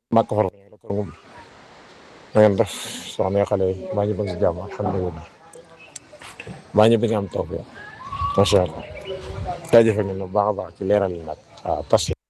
màkk far la kër moom na ngeen def soxna xale yi maa ngi bëgg si jàmm alhamdulilah maa ngi bëgg am taw bi macha allah jaajëfal ngeen bu baax a baax ci leeral yi nag waaw parce que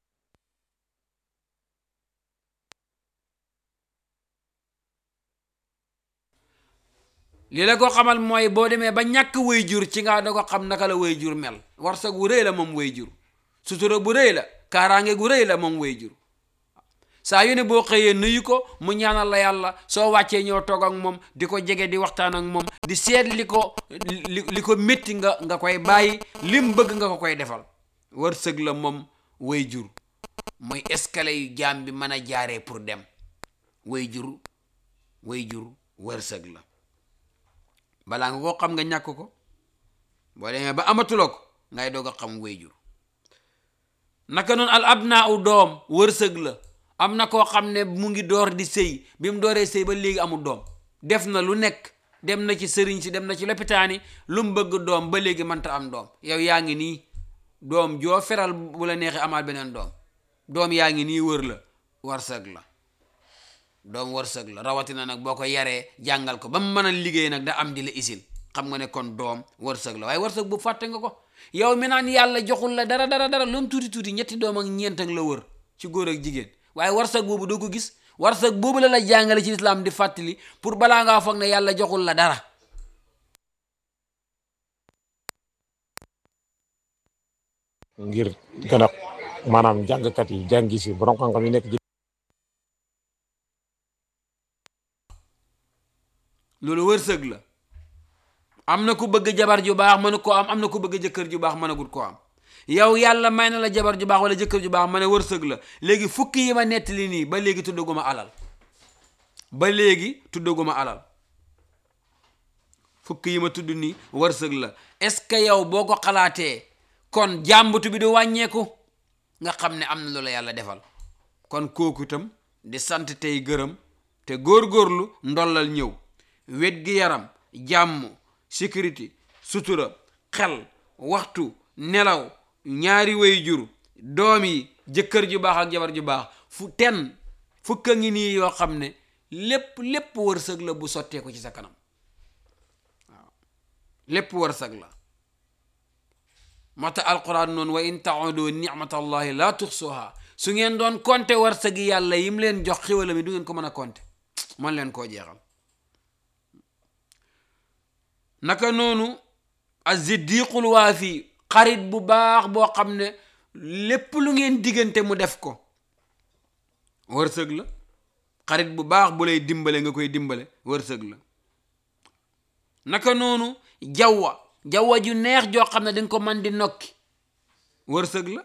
li la ko xamal mooy boo demee ba ñàkk way jur ci nga da ko xam naka la way jur mel warsak gu rëy la moom way jur sutura bu rëy la kaaraange gu rëy la moom way jur saa yu ne boo xëyee nuyu ko mu ñaanal la yàlla soo wàccee ñëw toog ak moom di ko jege di waxtaan ak moom di seet li ko li li ko métti nga nga koy bàyyi lim bëgg nga ko koy defal wërsëg la moom way jur mooy escalier yu jaam bi mën a jaaree pour dem way jur way jur wërsëg la balaa nga koo xam nga ñàkk ko boo demee ba amatuloo ko ngay doog a xam way jur naka noonu al abnaa u doom wërsëg la am na koo xam ne mu ngi door di sëy bi mu dooree sëy ba léegi amul doom def na lu nekk dem na ci sëriñ si dem na ci lopitaan yi lu mu bëgg doom ba léegi mënta am doom yow yaa ngi nii doom joo feral bu la neexee amaat beneen doom doom yaa ngi nii wër la wërsëg la doom wërsëg la rawatina nag boo ko yaree jàngal ko ba mu mën a liggéey nag da am di la isil xam nga ne kon doom wërsëg la waaye wërsëg bu fàtte nga ko yow mi naan yàlla joxul la dara dara dara lu mu tuuti tuuti ñetti doom ak ñeent ak la wër ci góor ak jigéen waaye wërsëg boobu doo ko gis wërsëg boobu la la jàngale ci islam di fàttali pour balaa ngaa foog ne yàlla joxul la dara ngir gën a maanaam jàngkat yi jàngi si borom xam-xam yi nekk ci loolu wërsëg la am na ku bëgg jabar ju baax mënu ko am am na ku bëgg jëkkër ju baax mënagut ko am yow yàlla may na la jabar ju baax wala jëkkër ju baax ma ne wërsëg la léegi fukki yi ma nettali nii ba léegi tuddaguma alal ba léegi tuddaguma alal fukki yi ma tudd nii wërsëg la est-ce que yow boo ko xalaatee kon jàmbatu bi du wàññeeku nga xam ne am na loola yàlla defal kon kooku itam di sant tey gërëm te góorgóorlu ndollal ñëw wet gi yaram jàmm sécurité sutura xel waxtu nelaw ñaari way jur doom yi jëkkër ju baax ak jabar ju baax fu ten fukka ngi nii yoo xam ne lépp lépp wërsëg la bu sottee ko ci sa kanam waaw lépp wërsëg la moo tax alquran noonu wa in taudu nicmatallahi la tuxsuha su ngeen doon konte wërsëgi yàlla yim leen jox xiwala mi du ngeen ko mën a konte man leen koo jeexal naka noonu aziddiqul waafi xarit bu baax boo xam ne lépp lu ngeen diggante mu def ko wërsëg la xarit bu baax bu lay dimbale nga koy dimbale wërsëg la naka noonu jawwa jawwa ju neex joo xam ne dañ ko man di nokki wërsëg la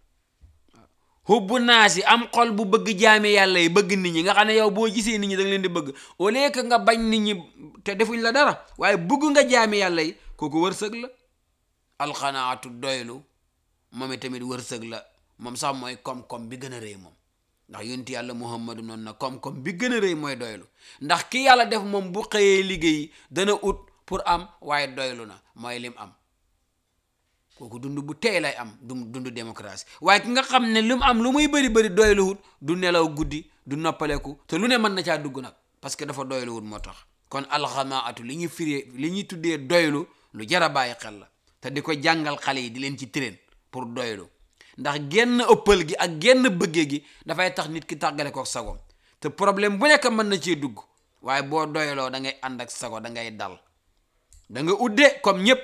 hubbu naasi am xol bu bëgg jaame yàlla yi bëgg nit ñi nga xam ne yow boo gisee nit ñi da nga leen di bëgg au lieu que nga bañ nit ñi te defuñ la dara waaye bëgg nga jaame yàlla yi kooku wërsëg la alxanaatu doylu moom itamit wërsëg la moom sax mooy koom-koom bi gën a rëy moom ndax yonent yàlla muhammadu noonu na koom-koom bi gën a rëy mooy doylu ndax ki yàlla def moom bu xëyee liggéey dana ut pour am waaye doylu na mooy lim am kooku dund bu tey lay am du dund démocratie waaye ki nga xam ne lu mu am lu muy bëri bëri doyluwut du nelaw guddi du noppaleku te lu ne mën na caa dugg nag parce que dafa doyluwut moo tax kon alxamaatu li ñuy firee li ñuy tuddee doylu lu jar a bàyyi xel la te di ko jàngal xale yi di leen ci train pour doylu ndax genn ëppal gi ak genn bëggee gi dafay tax nit ki tàggale ko sagoom te problème bu nekk mën na cee dugg waaye boo doyloo da ngay ànd ak sago da ngay dal da nga udde comme ñëpp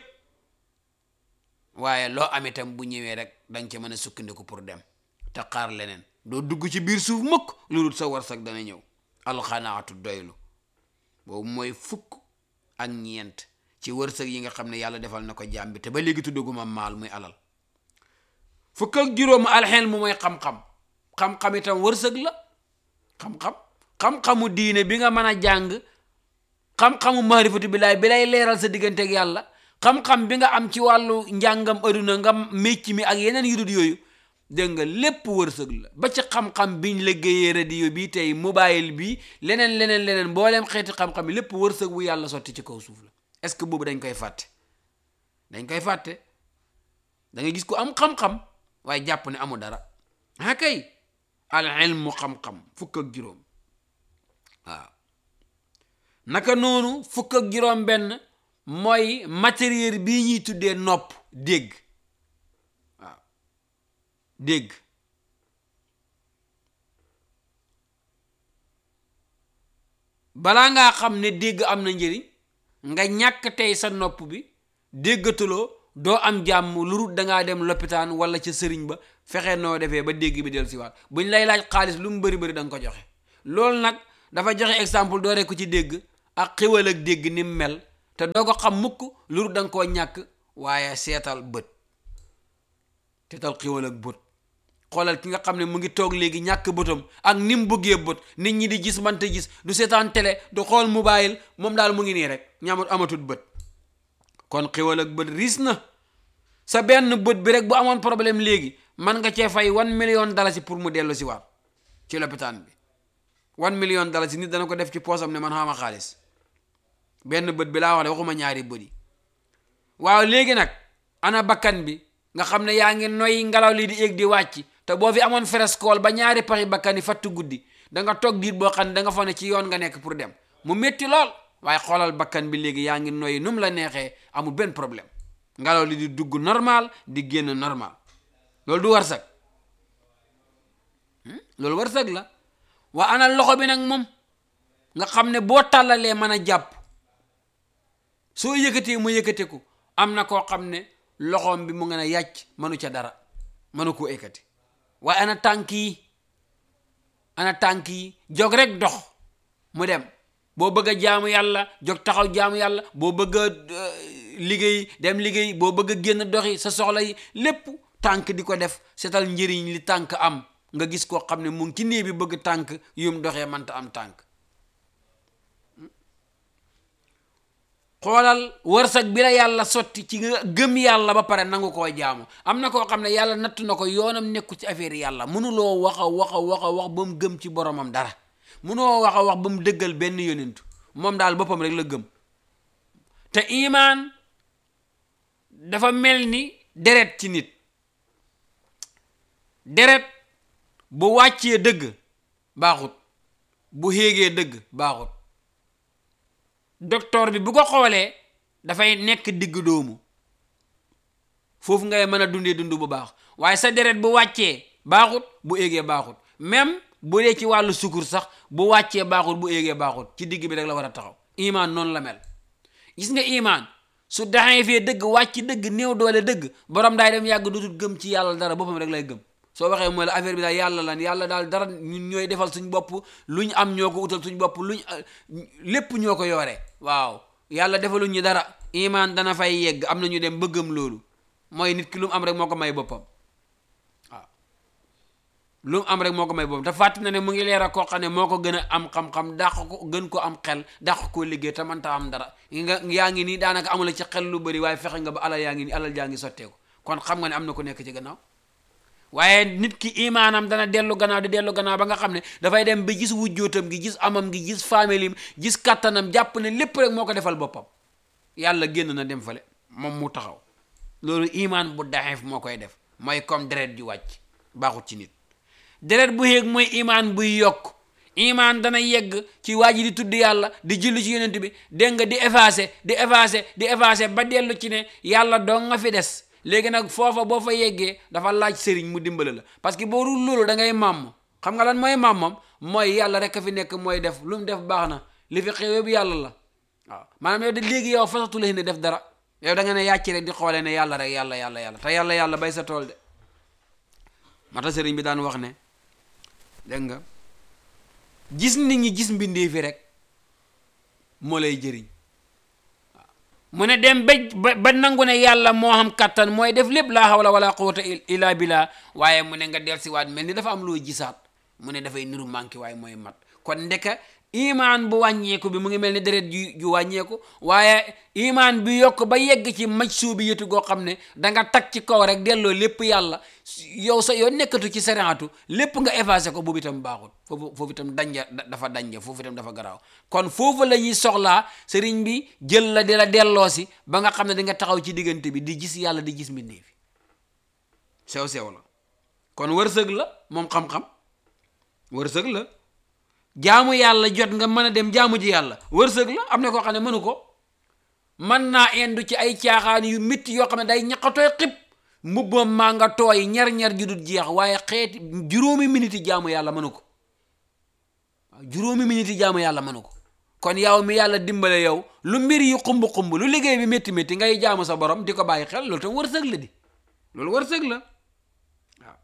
waaye loo am itam bu ñëwee rek danga ca mën a sukkandiku pour dem te xaar leneen doo dugg ci biir suuf mukk lu dul sa warsak dana ñëw alxanaatu doylu boobu mooy fukk ak ñeent ci wërsëg yi nga xam ne yàlla defal na ko jaam bi te ba léegi tuddaguma maal muy alal fukk ak juróom alxel mu mooy xam-xam xam-xam itam wërsëg la xam-xam xam-xamu diine bi nga mën a jàng xam-xamu maarifatu billaay bi lay leeral sa diggante ak yàlla xam-xam bi nga am ci wàllu njàngam aduna nga mécc mi ak yeneen yu dul yooyu dégg nga lépp wërsëg la ba ci xam-xam biñ liggéeyee radio bi tey mobile bi leneen leneen leneen mbooleem xeeti xam-xam yi lépp wërsëg bu yàlla sotti ci kaw suuf la est-ce que boobu dañ koy fàtte dañ koy fàtte da nga gis ko am xam-xam waaye jàpp ne amul dara ah kay al ilmu xam-xam fukk ak juróom waaw naka noonu fukk ak juróom benn mooy matériel bii ñuy tuddee nopp dégg waaw dégg balaa ngaa xam ne dégg am na njëriñ nga ñàkk tey sa nopp bi déggatuloo doo am jàmm lu rut dangaa dem loppitaan wala ca sëriñ ba fexe noo defee ba dégg bi del si waat buñ lay laaj xaalis lu mu bëri bëri da nga ko joxe loolu nag dafa joxe exemple doo rek ko ci dégg ak xiwal ak dégg ni mu mel te doo ko xam mukk lu rut da nga koo ñàkk waaye seetal bët seetal xiwal ak bët xoolal ki nga xam ne mu ngi toog léegi ñàkk bëtam ak ni mu bëggee bët nit ñi di gis mante gis du seetaan télé du xool mobile moom daal mu ngi nii rek ñaamut amatut bët kon xiwal ak bët riis na sa benn bët bi rek bu amoon problème léegi man nga cee fay one million dalasi pour mu dellu si waat ci lopitaan bi one million dalasi nit dana ko def ci poosam ne man xama xaalis benn bët bi laa wax de waxuma ñaari bët yi waaw léegi nag ana bakkan bi nga xam ne yaa ngi noy ngelaw li di yéeg di wàcc te boo fi amoon frescool ba ñaari paxi bakkan yi fattu guddi da nga toog diir boo xam ne da nga fa ne ci yoon nga nekk pour dem mu métti lool waaye xoolal bakkan bi léegi yaa ngi noyyi nu mu la neexee amul benn problème ngelaw li di dugg normal di génn normal loolu du warsak loolu warsak la waa ana loxo bi nag moom nga xam ne boo tàllalee mën a jàpp soo yëkkatee mu yëkkateku am na koo xam ne loxoom bi mu ngeen a yàcc mënu ca dara mënu koo ekkati waaye ana tànk yi ana tànk yi jog rek dox mu dem boo bëgg a jaamu yàlla jog taxaw jaamu yàlla boo bëgg a liggéey dem liggéey boo bëgg a génn doxi sa soxla yi lépp tànk di ko def seetal njëriñ li tànk am nga gis koo xam ne mu ngi ci néeg bi bëgg tànk yum doxee mënta am tànk xoolal wërsëg bi la yàlla sotti ci nga gëm yàlla ba pare nangu koo jaamu am na koo xam ne yàlla nattu na ko yoonam nekku ci affaire yàlla mënuloo wax a wax a wax a wax ba mu gëm ci boromam dara mënoo wax a wax ba mu dëggal benn yonentu moom daal boppam rek la gëm te imaan dafa mel ni deret ci nit deret bu wàccee dëgg baaxut bu héegee dëgg baaxut docteur bi bu ko xoolee dafay nekk digg doomu foofu ngay mën a dundee dund bu baax waaye sa deret bu wàccee baaxut bu éegee baaxut même bu dee ci wàllu sukur sax bu wàccee baaxut bu éegee baaxut ci digg bi rek la war a taxaw imaan noonu la mel gis nga imaan su daxee fee dëgg wàcc dëgg néew doole dëgg borom daay dem yàgg dootul gëm ci yàlla dara boppam rek lay gëm soo waxee mooy la affaire bi daal yàlla lan yàlla daal dara ñun ñooy defal suñ bopp lu ñu am ñoo ko utal suñ bopp luñ lépp ñoo ko yoore waaw yàlla defaluñ ñu dara imaan dana fay yegg am na ñu dem bëggam loolu mooy nit ki lu mu am rek moo ko may boppam waaw lu mu am rek moo ko may boppam te fàtt na ne mu ngi leer a koo xam ne moo ko gën a am xam-xam dàq ko gën ko am xel dàq koo liggéey te mënta am dara nga yaa ngi nii daanaka amula ci xel lu bëri waaye fexe nga ba alal yaa ngi nii alal jaa ngi sotteeku kon xam nga ne am na ko nekk ci gannaaw waaye nit ki imaanam dana dellu gannaaw di dellu gannaaw ba nga xam ne dafay dem ba gis wujjootam gi gis amam gi gis faamilim gis kattanam jàpp ne lépp rek moo ko defal boppam yàlla génn na dem fale moom mu taxaw loolu imaan bu daxeef moo koy def mooy comme deret ju wàcc baaxut ci nit deret bu yéeg mooy imaan buy yokk imaan dana yegg ci waa ji di tudd yàlla di julli ci yonent bi dégg nga di effacer di effacer di effacer ba dellu ci ne yàlla doo nga fi des léegi nag foofa boo fa yeggee dafa laaj sëriñ mu dimbale la parce que boo dul loolu da ngay màmm xam nga lan mooy màmmam mooy yàlla rek a fi nekk mooy def lu mu def baax na li fi xew yëpp yàlla la waaw maanaam yow de léegi yow fasatu la ne def dara yow da nga ne yàcc rek di xoolee ne yàlla rek yàlla yàlla yàlla te yàlla yàlla bay sa tool de mata sëriñ bi daan wax ne dégg nga gis nit ñi gis mbindee fi rek moo lay jëriñ mu ne dem ba ba nangu ne yàlla moo xam kattan mooy def lépp laa hawla wala quwwata illa billah waaye mu ne nga del si waat mel ni dafa am loo gisaat mu ne dafay niru manqué waaye mooy mat kon ndeka imaan bu wàññeeku bi mu ngi mel ni deret ju ju wàññeeku waaye imaan bi yokk ba yegg ci maj suubi yëtu goo xam ne danga tag ci kaw rek delloo lépp yàlla yow sa yow nekkatu ci seraatu lépp nga effacé ko boobu itam baaxul foofu foofu itam danja dafa danja foofu itam dafa garaaw kon foofu la ñuy soxlaa sëriñ bi jël la di la delloo si ba nga xam ne di nga taxaw ci diggante bi di gis yàlla di gis mbindee fi sew sew la kon wërsëg la moom xam-xam wërsëg la jaamu yàlla jot nga mën a dem jaamu ji yàlla wërsëg la am na koo xam ne mënu ko mën naa indu ci ay caaxaan yu métti yoo xam ne day ñaqatooy xib mbubbam maa nga tooy ñar-ñar ju dul jeex waaye xeeti juróomi minute yi jaamu yàlla mënu ko waaw juróomi minute yi jaamu yàlla mënu ko kon yow mi yàlla dimbale yow lu mbir yi xumb-xumb lu liggéey bi métti métti ngay jaamu sa borom di ko bàyyi xel loolu tam wërsëg la di loolu wërsëg la waaw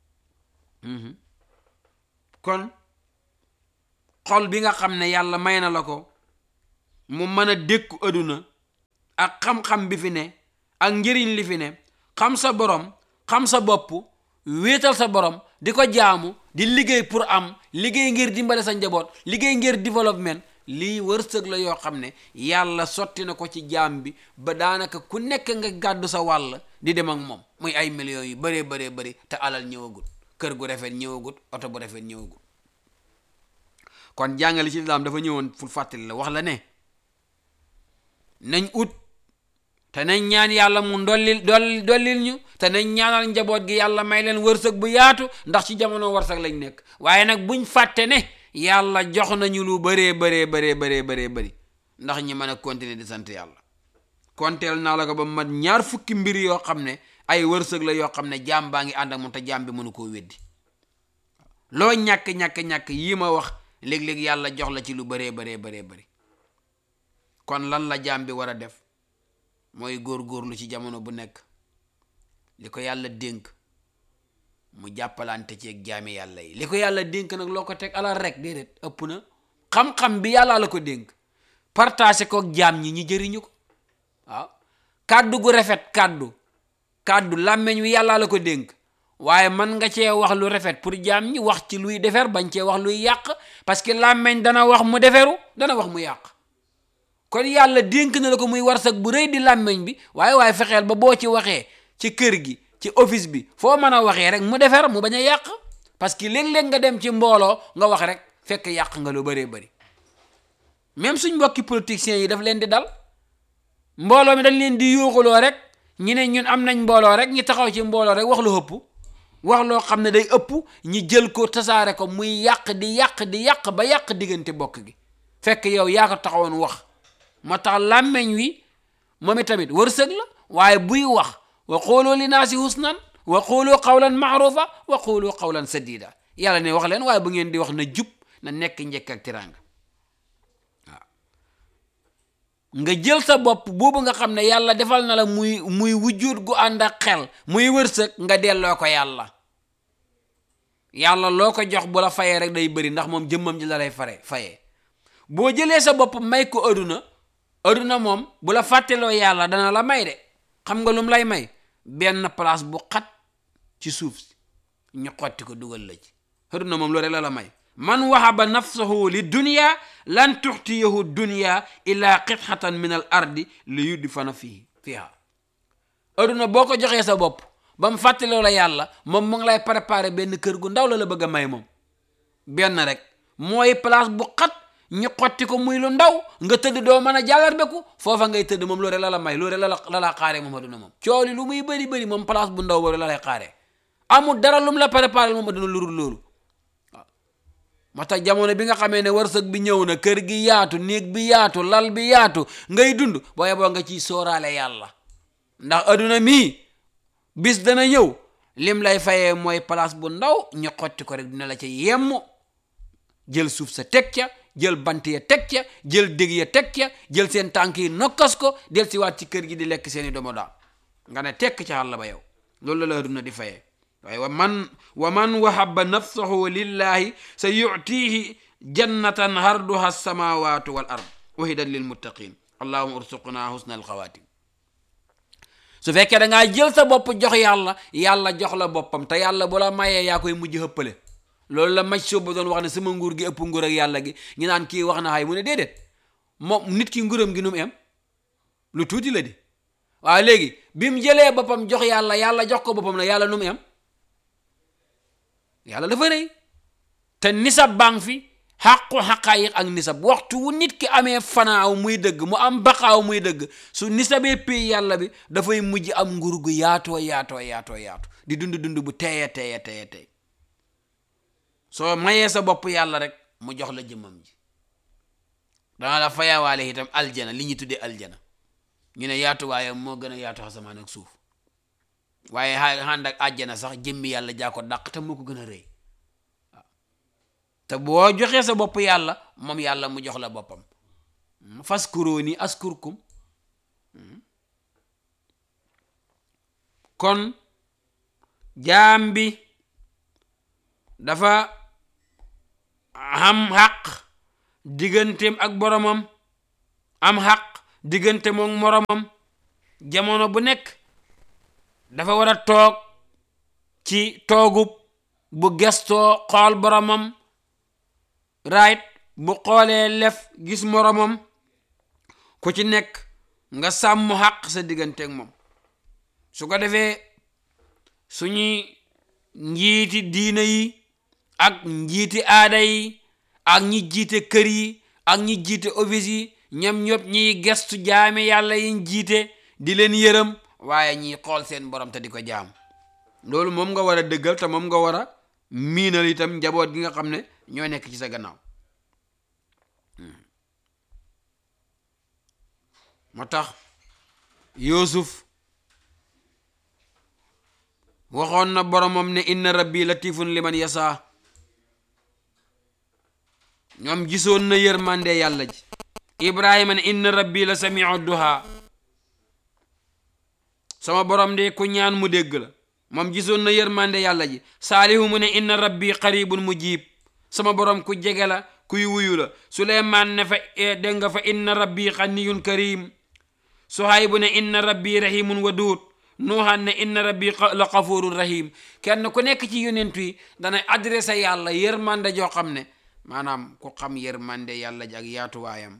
kon xol bi nga xam ne yàlla may na la ko mu mën a dékku aduna ak xam-xam bi fi ne ak njëriñ li fi ne xam sa borom xam sa bopp wéetal sa borom di ko jaamu di liggéey pour am liggéey ngir dimbale sa njaboot liggéey ngir développement lii wërsëg la yoo xam ne yàlla sotti na ko ci jaam bi ba daanaka ku nekk nga gàddu sa wàll di dem ak moom muy ay millions yu bëree bëree bëri te alal ñëwagut kër gu rafet ñëwagut oto bu rafet ñëwagut kon jàngale ci lislaam dafa ñëwoon pour fàttali la wax la ne nañ ut te nañ ñaan yàlla mu dollil doll dollil ñu te nañ ñaanal njaboot gi yàlla may leen wërsëg bu yaatu ndax ci jamono wërsëg lañ nekk waaye nag buñ fàtte ne yàlla jox nañu lu bëree bëree bëree bëree bëree bëri ndax ñi mën a continuer di sant yàlla konteel naa la ko ba mat ñaar fukki mbir yoo xam ne ay wërsëg la yoo xam ne jaam baa ngi ànd ak moom te jaam bi mënu koo weddi loo ñàkk-ñàkk-ñàkk yii ma wax léeg-léeg yàlla jox la ci lu bëree bëree bëree bëri kon lan la jaam bi war a def mooy góor-góorlu ci jamono bu nekk li ko yàlla dénk mu jàppalante ci ak jaami yàlla yi li ko yàlla dénk nag loo ko teg alal rek déedéet ëpp na xam-xam bi yàlla la ko dénk partagé ko ak jaam ñi ñi jëriñu ko waaw kàddu gu rafet kàddu kàddu làmmeñ wi yàlla la ko dénk waaye man nga cee wax lu rafet pour jaam ñi wax ci luy defer bañ cee wax luy yàq parce que làmmeñ dana wax mu deferu dana wax mu yàq kon yàlla dénk na la ko muy warsak bu rëy di làmmeñ bi waaye waaye fexeel ba boo ci waxee ci kër gi ci office bi foo mën a waxee rek mu defer mu bañ a yàq parce que léeg-léeg nga dem ci mbooloo nga wax rek fekk yàq nga lu bëree bëri même suñ mbokki politiciens yi daf leen di dal mbooloo mi dañ leen di yuuxuloo rek ñi ne ñun am nañ mbooloo rek ñi taxaw ci mbooloo rek wax lu ëpp wax loo xam ne day ëpp ñi jël ko tasaare ko muy yàq di yàq di yàq ba yàq diggante bokk gi fekk yow yaa ko taxawoon wax moo tax làmmeñ wi moom tamit wërsëg la waaye buy wax wa xooloo li naasi husnan wa xooloo qawlan maarufa wa xooloo qawlan sadida yàlla ne wax leen waaye bu ngeen di wax na jub na nekk njëkk ak tiraanga waaw nga jël sa bopp boobu nga xam ne yàlla defal na la muy muy wujjuut gu ànd ak xel muy wërsëg nga delloo ko yàlla yàlla loo ko jox bu la fayee rek day bëri ndax moom jëmmam ji la lay fare fayee boo jëlee sa bopp may ko aduna aduna moom bu la fàtteloo yàlla dana la may de xam nga lum lay may benn place bu xat ci suuf si ñu xotti ko dugal la ci aduna moom loolu rek la la may man wahaba nafsahu li dunya lan tuxtiyahu dunya illa qitxatan min al ardi li yudfana fii fiha aduna boo ko joxee sa bopp ba mu fàtteloo la yàlla moom mu ngi lay préparer benn kër gu ndaw la la bëgg a may moom benn rek mooy place bu xat ñu xotti ko muy lu ndaw nga tëdd doo mën a jàllar beku foofa ngay tëdd moom loolu la la may loolu la la la xaaree moom aduna moom cooli lu muy bëri bëri moom place bu ndaw boobu la lay xaaree amul dara lu mu la préparé moom aduna lurul loolu waaw moo tax jamono bi nga xamee ne wërsëg bi ñëw na kër gi yaatu néeg bi yaatu lal bi yaatu ngay dund booye boo nga ciy sóoraale yàlla ndax aduna mii bis dana ñëw lim lay fayee mooy place bu ndaw ñu xotti ko rek dina la ca yemm jël suuf sa teg ca jël bant ya teg ca jël dég ya teg ca jël seen tànk yi nokkas ko del si waat ci kër gi di lekk seeni domo daa nga ne tekk ca àll ba yow loolu la la aduna di fayee waaye wa man wa man wahaba nafsahu lillahi sa yutihi jannatan harduha alsamawatu wal ard wahidan lilmuttaqin allahuma ursuqna husna alxawatim su fekkee da ngaa jël sa bopp jox yàlla yàlla jox la boppam te yàlla bu la mayee yaa koy mujj hëppale loolu la maj sooba doon wax ne sama nguur gi ëpp nguur ak yàlla gi ñu naan kii wax na xay mu ne déedéet moom nit ki nguuram gi nu mu em lu tuuti la di waaye léegi bi mu jëlee boppam jox yàlla yàlla jox ko boppam na yàlla nu mu em yàlla dafa rëy te nisab bang fi xàqu xaqaayiq ak nisab waxtu wu nit ki amee fanaaw muy dëgg mu am baqaaw muy dëgg su nisabee pay yàlla bi dafay mujj am nguur gu yaatoo yaatoo yaatoo yaatu di dund dund bu teeye teeye teeye tey soo mayee sa bopp yàlla rek mu jox la jëmmam ji dana la fayawaale itam aljana li ñu tuddee aljana ñu ne yaatuwaaye moo gën a yaatu asamaan ak suuf waaye ànd ak àjjana sax jëmmi yàlla jaa ko dàq te moo ko gën a rëy waaw te boo joxee sa bopp yàlla moom yàlla mu jox la boppam faskuruuni askurkum kon jaam bi dafa am xaq digganteem ak boromam am xaq diggante moom moromam jamono bu nekk dafa war a toog ci toogub bu gestoo xool boromam right bu xoolee lef gis moromam ku ci nekk nga sàmm xaq sa digganteeg moom su ko defee suñuy njiiti diina yi ak njiiti aada yi ak ñi jiite kër yi ak ñi jiite office yi ñoom ñëpp ñiy gestu jaame yàlla yi jiite di leen yërëm waaye ñiy xool seen borom te di ko jaam loolu moom nga war a dëggal te moom nga war a miinal itam njaboot gi nga xam ne ñoo nekk ci sa gannaaw moo tax Yuusuf waxoon na boromam ne inna rabbi latifun liman yasa ñoom gisoon na yërmande yàlla ji ibrahima ne inna rabbi la samiu duha sama borom de ku ñaan mu dégg la moom gisoon na yërmande yàlla ji saalihu mu ne inna rabbi qaribun mujib sama borom ku jege la kuy wuyu la suleymaan ne fa dégg nga fa inna rabbi xaniyun karim suhaybu ne inna rabbi rahimun wadud nuuhan ne inna rabbi la xafurun rahim kenn ku nekk ci yonentu yi dana adressé yàlla yërmande joo xam ne maanaam ku xam yërmande yàlla ji ak yaatuwaayam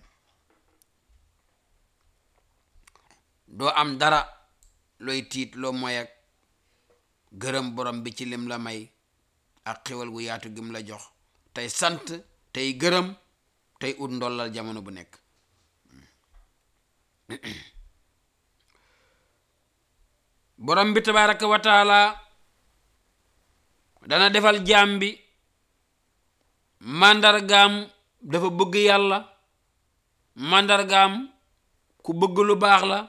doo am dara looy tiit loo moy ak gërëm borom bi ci lim la may ak xéwal gu yaatu gim la jox tey sant tey gërëm tey ut ndollal jamono bu nekk borom bi tabaraka wa taala dana defal jaam bi màndargaam dafa bëgg yàlla màndargaam ku bëgg lu baax la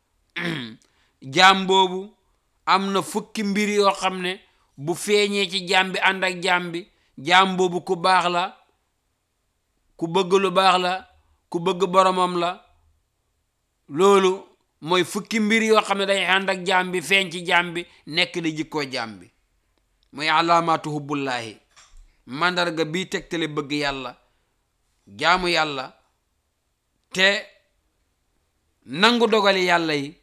jaam boobu am na fukki mbir yoo xam ne bu feeñee ci jaam bi ànd ak jaam bi jaam boobu ku baax la ku bëgg lu baax la ku bëgg boromam la loolu mooy fukki mbir yoo xam ne day ànd ak jaam bi feeñ ci jaam bi nekk di jikkoo jaam bi muy alaamaatu hubbullaahi màndarga bii tegtale bëgg yàlla jaamu yàlla te nangu dogali yàlla yi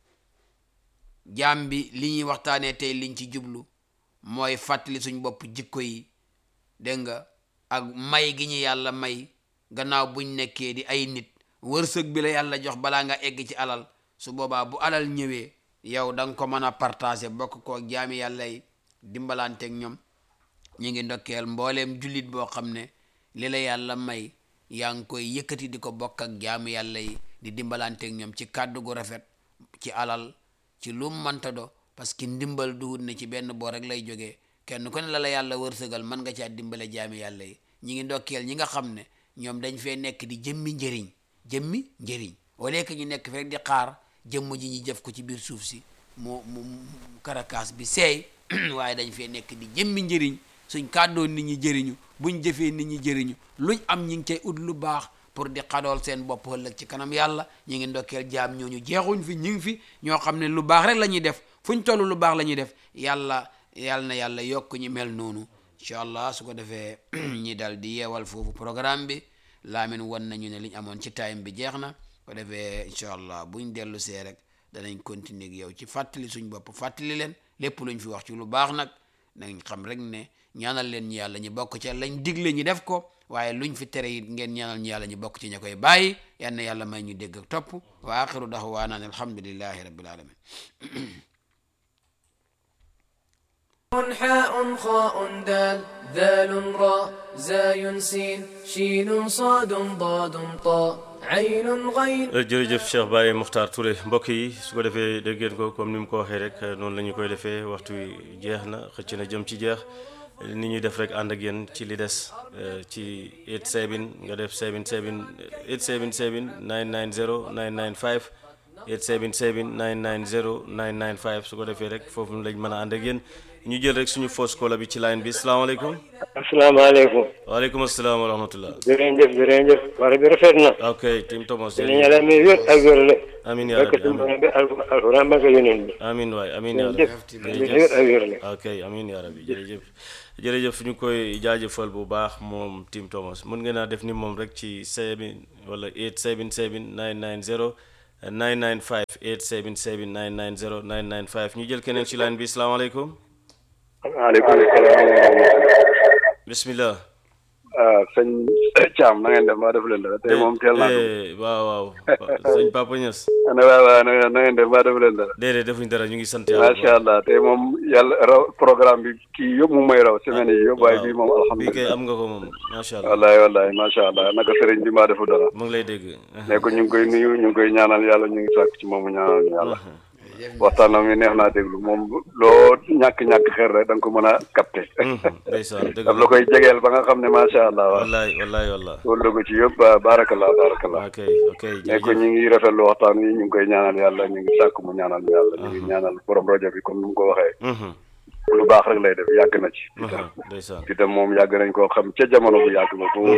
jaam bi li ñuy waxtaanee tey liñ ci jublu mooy fàttali suñ bopp jikko yi dégg nga ak may gi ñu yàlla may gannaaw buñ nekkee di ay nit wërsëg bi la yàlla jox balaa nga egg ci alal su boobaa bu alal ñëwee yow da nga ko mën a partager bokk ko jaami yàlla yi dimbalanteeg ñoom ñu ngi ndokkeel mbooleem jullit boo xam ne li la yàlla may yaa ngi koy yëkkati di ko bokk ak jaami yàlla yi di dimbalanteeg ñoom ci kàddu gu rafet ci alal ci lu mënta do parce que ndimbal duhut ne ci benn boo rek lay jógee kenn ku ne la la yàlla wërsëgal mën nga caa dimbale jaami yàlla yi ñi ngi ndokkeel ñi nga xam ne ñoom dañ fee nekk di jëmmi njëriñ jëmmi njëriñ au lieu que ñu nekk fi rek di xaar jëmm ji ñu jëf ko ci biir suuf si mu mu karakaas bi seey waaye dañ fee nekk di jëmmi njëriñ suñ kàddoon nit ñi jëriñu buñ jëfee nit ñi jëriñu luñ am ñi ngi cay ut lu baax pour di xadool seen bopp ëllëg ci kanam yàlla ñi ngi ndokkeel jaam ñooñu jeexuñ fi ñi ngi fi ñoo xam ne lu baax rek la ñuy def fuñ toll lu baax la ñuy def yàlla yàlla na yàlla yokk ñu mel noonu incha allah su ko defee ñi dal di yeewal foofu programme bi laamin wan nañu ne liñ amoon ci time bi jeex na ko defee incha allah buñ dellu see rek danañ continuer ak yow ci fàttali suñ bopp fàttali leen lépp luñ fi wax ci lu baax nag nañ xam rek ne ñaanal leen ñu yàlla ñu bokk ci lañ digle ñu def ko waaye luñ fi tere it ngeen ñaanal ñu yàlla ñu bokk ci ña koy bàyyi yal na yàlla may ñu dégg ak topp wa axiru daxwaana an alhamdulillahi rabbil alamin حاء خاء دال ذال راء زاي سين شين صاد ضاد طاء عين غين jërëjëf Cheikh Baye Muxtaar Touré mbokk yi su ko defee dégg ngeen ko comme ni mu ko waxee rek noonu la ñu koy defee waxtu wi jeex na xëcc na jëm ci jeex ni ñuy def rek ànd ak yéen ci li des euh, ci 87 nga def 77 877 990 995 877 990 995 su ko defee rek foofu lañ mën a ànd ak yéen ñu jël rek suñu fausse caller bi ci line bi salaamaaleykum asalaamaaleykum waaleykum asalaam wa rahmatullah jërëjëf jërëjëf wala bi rafet na ok Tim Thomas dinañ yàlla may wér ak wér la amin yaa barke rabbi suñu amin borom bi al- alxuraan barke yonent bi amin waay amin yaa rabbi jërëjëf may wér ak wér la ok amin yaa rabbi jërëjëf jërëjëf ñu koy jaajëfal bu baax moom Tim Thomas mun ngeen a def ni moom rek ci 7 wala 877 990 995 877 990 995 ñu jël keneen ci line bi salaamaaleykum waaleykum salaam wa rahmatulah. bismillah ah sëñ Thiam na ngeen def maa def leen dara tey moom teel naa ko. Eh, waaw waaw sëñ Papa Niass ana waaw waaw na ngeen na ngeen def maa def leen dara. déedéet defuñ dara ñu ngi sant yàlla bu macha allah tey moom yàlla raw programme bi kii yëpp mu may raw semaine yi yëpp waaye bii moom baax. bii kay alhamdulilah. am nga ko moom macha allah wallahi wallahi macha allah naka sëriñ bi maa defu dara. mu ngi lay dégg ne ko ñu ngi koy nuyu ñu ngi koy ñaanal yàlla ñu ngi sàkk ci moom mu ñaanal ñu yàlla. waxtaanam mi neex naa déglu moom loo ñàkk-ñàkk xel rek da nga ko mën a capté. ndeysaan dëgg daf la koy jegeel ba nga xam ne macha allah waaw. wallaay wallaay wallaay loolu ko ci yëpp ah, baarakallah baarakallah. ok ok ne ko jërëjëf ñu ngi rafetlu waxtaan wi ñu ngi koy ñaanal yàlla ñu ngi sàkk mu ñaanal ñu yàlla ñu ngi ñaanal borom rajo bi comme ni mu ko waxee Mhm, lu baax rek lay def yàgg na ci mhm, ndeysaan itam moom yàgg nañ koo xam ca jamono bu yàgg ba bu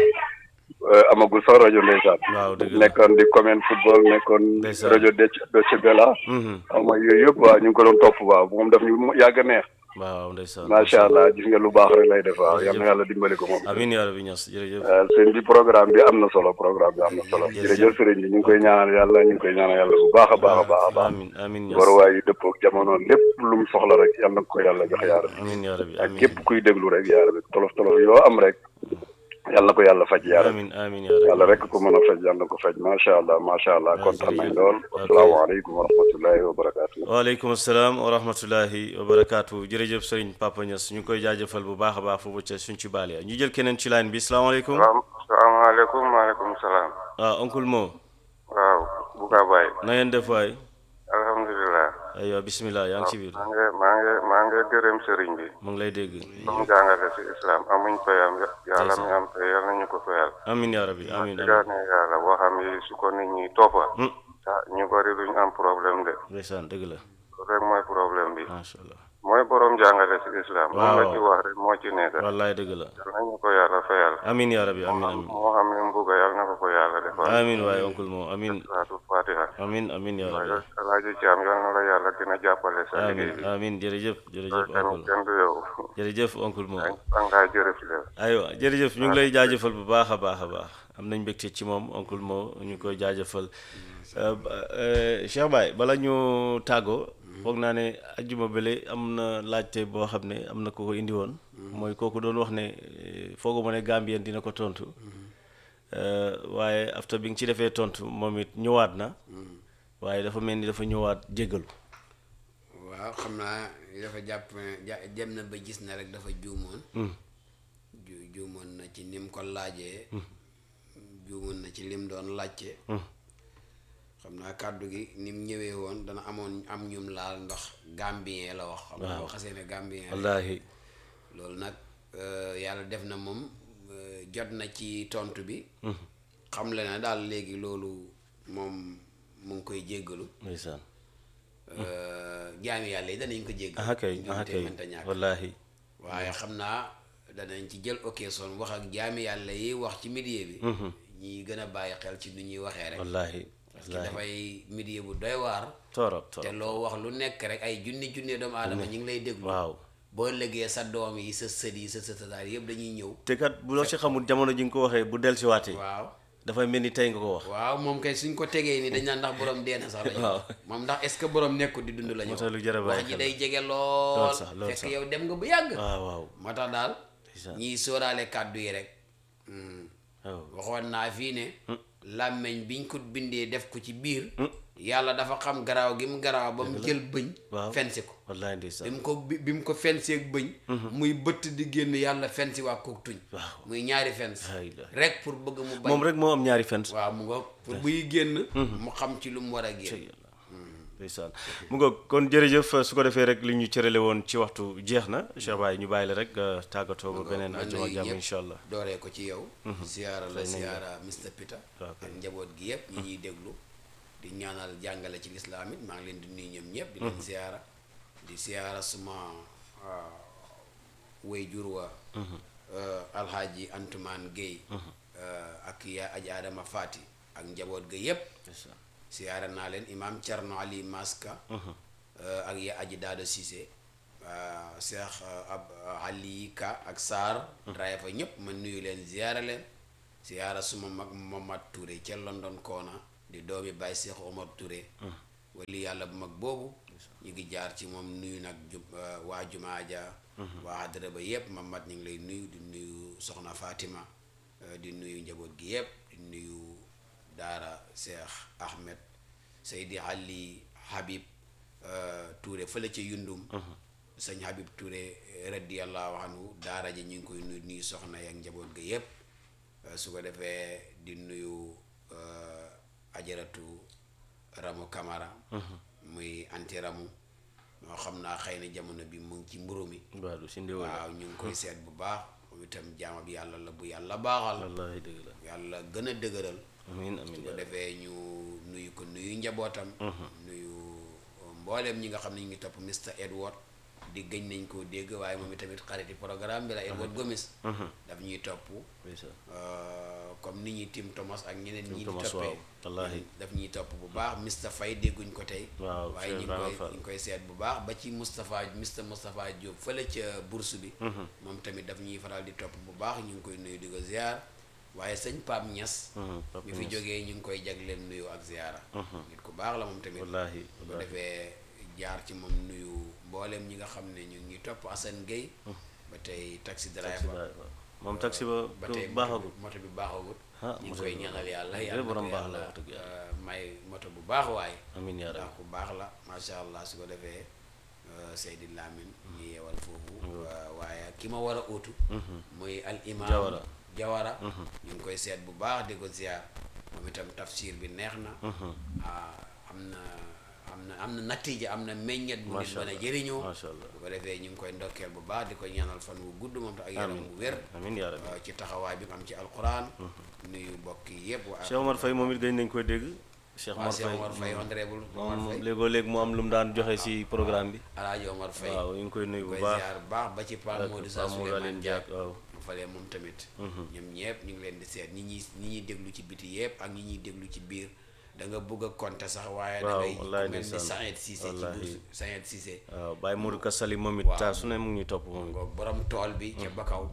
amagul sax rajo ndeysaan waaw dëgg la nekkoon di commune football nekkoon Ndeysaan. rajo Dec Deutsche Welle Mhm, xam nga yooyu yëpp waaw ñu ngi ko doon topp waaw moom daf ñu yàgg a neex waaw ndeysaan macha allah gis nga lu baax rek lay def waaw yal na yàlla dimbali ko moom amiin yaa rabbi Niass jërëjëf waaw sëñ bi programme bi am na solo programme bi am na solo jërëjëf sëriñ bi ñu ngi koy ñaanal yàlla ñu ngi koy ñaanal yàlla bu baax a baax a baax a baax amiin amiin Niass waruwaay yu dëppoo ak jamono lépp lu mu soxla rek yal na ko yàlla jox yaara bi amiin yaa rabbi ak amiin képp kuy déglu rek yaara bi tolof tolof yoo am rek yal na ko yàlla faj yaara bi amiin amiin yaa rabbi yàlla rek ko mën a faj yal na ko faj macha allah macha allah kontaan nañ lool asalaamaaleykum wa rahmatullahi wa barakaatu. waaleykum salaam wa rahmatullahi wa barakaatu jërëjëf sëriñ Papa Niass ñu koy jaajëfal bu baax a baax foofu ca suñ ci baal ya ñu jël keneen ci line bi salaamaaleykum waaw salaamaaleykum maaleykum salaam ah oncle Mo waaw Bouga Baye na ngeen def waay alhamdulilah aywa bismillah yaa ngi ci biir maa ngi maa ngi maa ngi gërëm sëriñ bi mu ngi lay dégg lu mu jàngale si islam amuñ payam yàlla mi am pay yàlla nañu ko fayal amiin yaa rabbi amiin amiin digaane yàlla waxam yi su ko nit ñi toppa Hmm, ah ñu bari duñ am problème de ndeysaan dëgg la loolu rek mooy problème bi macha allah mooy borom jàngale si islam moom la Waaw. ci wax rek moo ci nekk wallaay dëgg la yàlla nañu ko yàlla fayal amiin yaa rabbi amiin amiin moo xam ne mu bugg yàlla na ko ko yàlla defal amiin waaye oncle Mo amiin salaatu fatiha amiin amiin yaa rabbi alaaji Caam yal na la yàlla gën a jàppale sa liggéey amiin bi amiin jërëjëf jërëjëf loolu tamit oncle kenn du yow jërëjëf oncle Mo angaa jërëf la aywa jërëjëf ñu ngi lay jaajëfal bu baax a baax a baax am nañ mbégte ci moom oncle Mo ñu koy jaajëfal Euh, ba- euh, Cheikh Baye bala ñu tàggoo foog naa ne ajjuma bële am na laajte boo xam ne am na ko ko indi woon mooy kooku doon wax ne eh, fooguma ne Gambien dina ko tontu Euh, waaye after bi nga ci defee tontu moom it ñëwaat na waaye dafa mel ni dafa ñëwaat jéggalu waaw xam naa dafa jàpp ne ja- dem na ba gis na rek dafa juumoon ju juumoon na ci ni mu ko laajee juumoon na ci lim doon laajte xam naa kàddu gi ni mu ñëwee woon dana amoon am ñum laal ndax gambien la wax xam naa boo xasee ne gambien rek wallaahi loolu nag euh, yàlla def na moom euh, jot na ci tontu bi xam le na daal léegi loolu moom mu ngi koy jéggalu ndeysaan euh, jaami yàlla yi danañ ko jéggal aha kay aha njuumte kay mënta ñàkk wallaahi waaye xam naa danañ ci jël occasion wax ak jaami yàlla yi wax ci milieu bi ñi gën a bàyyi xel ci nu ñuy waxee rek wallaahi parce que wallaahi dafay milieu bu doy waar torop te torop loo wax lu nekk rek ay junni junni doomu aadama ñu ngi lay déglu waaw boo lëggee sa doom yi sa sët yi sa sëtataar yëpp dañuy ñëw te kat bu loo ci xamul jamono ji nga ko waxee bu dellusiwaatee waaw dafay mel ni tey nga ko wax waaw moom kay suñ ko tegee ni dañ naan ndax borom dee na sax la ñu Waaw. wax moom ndax est ce que borom nekkul di dund la ñu moo tax lu jar a bàyyi wax ji xel day jege Lool lool sax, lool fekk sax. yow dem nga bu yàgg waaw waaw moo tax daal ndeysaan. ñiy sóoraale kàddu yi rek hmm, waaw waxoon naa fii ne làmmeñ biñ ko bindee def ko ci biir yàlla dafa xam garaaw gi mu garaaw ba mu jël bëñ waaw. fensi ko wallaahi bi ndeysaan mu ko bi bi mu ko fenseeg bëñ muy bëtt di génn yàlla fensi waa kook tuñ Waaw. muy ñaari fens La ilaha. rek pour bëgg mu bañ moom rek moo am ñaari fent waaw mu nga pour buy génn mu xam ci lu mu war a génn ndeysaan mu nga kon jërëjëf su ko defee rek li ñu cërale woon ci waxtu jeex na Cheikh Baye ñu bàyyi la rek nga tàggatoo ba beneen man àjjuma ak nuyu jàmm ñëpp, incha allah dooree ko ci yow ziyaara la Fay nañ la. ziyaara Mr Peter Waaw, ak kay. njaboot gi yëpp ñi ñuy déglu di ñaanal jàngale ci lislaam it maa ngi leen di nuyu ñoom ñëpp di leen ziyaara di ziyaara suma way jur wa euh, alhaaji Antumaan Guèye euh, ak yaa aji Adama Fati ak njaboot ga yëpp siyaara naa leen imam Thierno Ali Maska euh, ak ya aji Daado Cissé euh, Cheikh euh, ab Ali Ka ak Sarr draye fa ñëpp ma nuyu leen ziyaara leen siyaara suma mag Momad Touré ca London Koona di doomi Baye Cheikh Omar Touré wali yàlla bu mag boobu ñu ngi jaar ci moom nuyu nag ju euh, waa jumaa ja waa adara ba yëpp Mamad ñu ngi lay nuyu di nuyu soxna Fatima euh, di nuyu njaboot gi yëpp di nuyu daara Cheikh Ahmed Seydi Ali Habib euh, Touré fële ca Yundum sëñ Habib Touré radiyallahu anhu daara ji ñu ngi koy nuyu nuyu soxna yak njaboot ga yëpp euh, su ko defee di nuyu euh, ajaratu Ramu Kamara muy anti Ramu moo xam naa xëy na jamono bi mu ngi ci mburu mi waaw du si ndéwal waaw ñu ngi koy seet bu baax moom itam jaama bi yàlla la bu yàlla baaxal wallaahi dëgg la yàlla gën a dëgëral amiin amiin su ko yaa rabbi. defee ñu nuyu ko nuyu njabootam nuyu mbooleem ñi nga xam ne ñu ngi topp Mr Edward di gëñ nañ koo dégg waaye moom itamit xariti programme bi la Edward Gomis daf ñuy topp ndeysaan. euh, comme ni ñuy Tim Thomas ak ñeneen Tim ñi di Thomas, toppee waaw, wallaahi. daf ñuy topp bu baax Mr Faye dégguñ ko tey Waaw, waaye ñu ngi Ibrahima koy Fall. ñu ngi koy seet bu baax ba ci Moustapha Mr Moustapha Diop fële ca bourse bi moom tamit daf ñuy faral di topp bu baax ñu ngi koy nuyu di ko ziar waaye sëñ Pape Niass Mhm, Pape mi fi Niass. jógee ñu ngi koy jagleen nuyu ak ziara nit ku baax la moom tamit wallaahi bu ko wallaahi. defee jaar ci moom nuyu mboolem ñi nga xam ne ñu ngi topp Assane Gueye ba tey taxi Taxi driver ba- waaw. moom taxi ba ba du tey baaxagul moto bi baaxagut Ah, ñu ngi moto koy bi ñaanal yàlla baaxagul. yàlla na borom ko baax la yàlla, wax dëgg yàlla. euh, may moto bu baax waaye amiin yaa ndax rabbi. ku baax la macha allah su ko defee euh, Seydi Lamine ñu yeewal foofu euh, waaye ki ma war a uutu muy al imam Jawara. Jawara ñu ngi koy seet bu baax di ko ziar moom itam tafsir bi neex na ah, am na am na am na natija am na meññet bu nit Macha mën a allah, jëriñoo macha allah. bu ko defee ñu ngi koy ndokkeel bu baax di ko ñaanal fan wu gudd moom te ak yaram amiin bu wér amiin yaa rabbi. waaw ci taxawaay bi mu am ci alquran nuyu mbokk yi yëpp waa Cheikh Omar Faye moom it gëj nañ koy dégg Cheikh waa Omar Cheikh Faye Omar Faye honorable Omar moom Faye léegoo léeg mu am lu mu daan joxe si programme bi alaaji Omar Faye waaw ñu ngi koy nuyu bu koy baax ziar bu baax ba ci Pape ak Modou Sa Pape Modou Souleymane Aline Diak Diak waaw mu falee moom tamit ñoom ñëpp ñu ngi leen di seet ñi ñuy ñi ñuy déglu ci biti yëpp ak ñi ñuy déglu ci biir da nga bëgg a compter sax waaye da Waaw, ngay wallaahi ku mel ni ndeysaan. Saïd Cissé ci Wallaahi. bourse Saïd Cissé waaw Baye Modou Kassali moom it Waaw. saa su ne mu ngi ñuy topp moom it ngoog borom tool bi ca Bakaw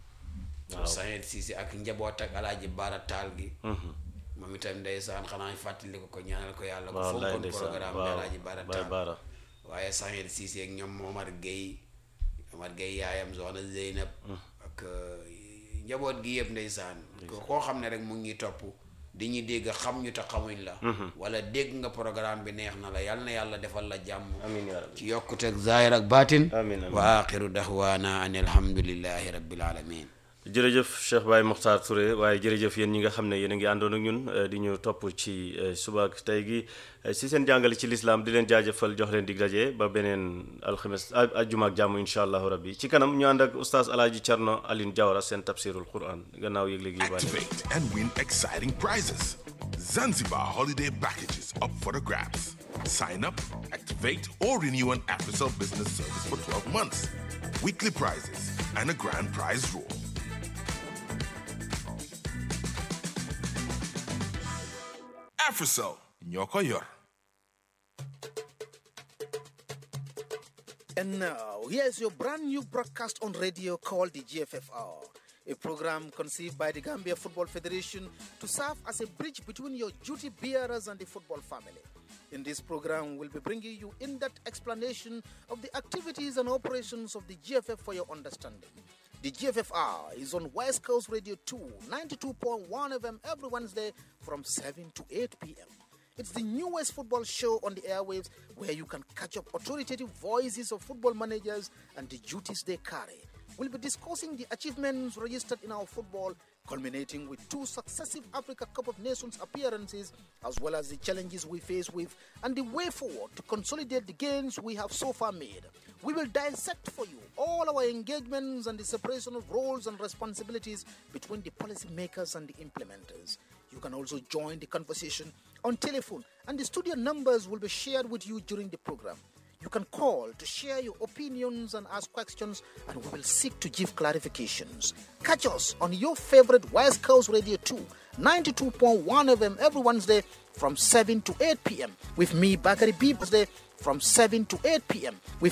Saïd Cissé ak njaboot ak alaaji Baara Taal gi moom itam ndeysaan xanaa fàttali ko ko ñaanal ko yàlla ko waaw wallaay fonkoon ndeysaan programme bi waaw alaaji Baara Baye Taal Baara waaye Saïd Cissé ak ñoom Omar Gueye Omar Gueye yaayam soxna Zeynab ak euh, njaboot gi yëpp ndeysaan ko koo xam ne rek mu ngi ñuy topp di ñu dégg xam ñu te xamuñ la wala dégg nga programme bi neex na la yal na yàlla defal la jàmm amiin yaa rabbi ci yokkuteeg zaahir ak baatin Amiin, amiin. wa axiru daxwaana an alhamdulillahi rabbil alamin jërëjëf Cheikh Baye Mokhtar Touré waaye jërëjëf yéen ñi nga xam ne yéen a ngi àndoon ak ñun eh, di ñu topp ci eh, suba ak tey gi eh, si seen jàngale ci lislaam di leen jaajëfal jox leen dig daje ba beneen alxames a- ajjuma ak jàmm incha allahu rabbi ci kanam ñu ànd ak oustaz alaaji Thierno Aline Diawara seen tafsirul quran gannaaw yëg-léegi yi bàyyi Activate and win exciting prizes. Zanzibar holiday packages up for the grabs. Sign up, activate, or renew an AfriCell business service for 12 months. Weekly prizes and a grand prize draw. AfriCell, Nyoko Yor. And now, here's your brand new broadcast on radio called the GFFR, a program conceived by the Gambia Football Federation to serve as a bridge between your duty bearers and the football family. In this program, we'll be bringing you in depth explanation of the activities and operations of the GFF for your understanding. The GFFR is on West Coast Radio 2, 92.1 FM every Wednesday from 7 to 8 p.m. It's the newest football show on the airwaves where you can catch up authoritative voices of football managers and the duties they carry. We'll be discussing the achievements registered in our football, culminating with two successive Africa Cup of Nations appearances, as well as the challenges we face with and the way forward to consolidate the gains we have so far made. We will dissect for you all our engagements and the separation of roles and responsibilities between the policymakers and the implementers. You can also join the conversation on telephone, and the studio numbers will be shared with you during the program. You can call to share your opinions and ask questions, and we will seek to give clarifications. Catch us on your favorite West Coast Radio 2, 92.1 FM every Wednesday from 7 to 8 p.m. with me, Bakari B. Wednesday from 7 to 8 p.m. with